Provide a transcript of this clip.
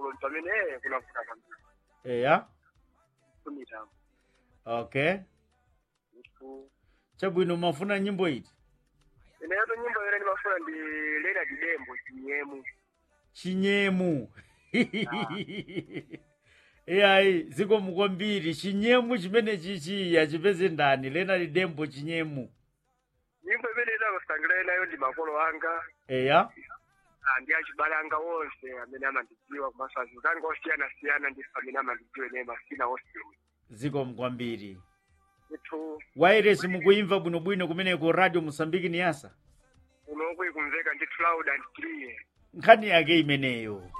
kuno pamene eh, kunavuta kwambiri eya kumitambo okay ifu chabwino mafuna nyimbo iti ineyoto nyimbo yone ndimafuna ndi lena didembo chinyemu chinyemu eyayi zikomo kwambiri chinyemu chimene chichi yachipeze ndani lena lidembo chinyemu nyimbo imene idamasangilana nayo ndi makolo anga eya ah, ndi achibale anga onse amene amandidziwa komanso azungu anga osiyanasiyana ndi amene amandidziwa ine masina osiyana zikomo kwambiri ithu wairesi mukuimva bwinobwino kumeneko radio mosambiki ni yasa unokwe kumveka ndithu loud and clear nkhani yake imeneyo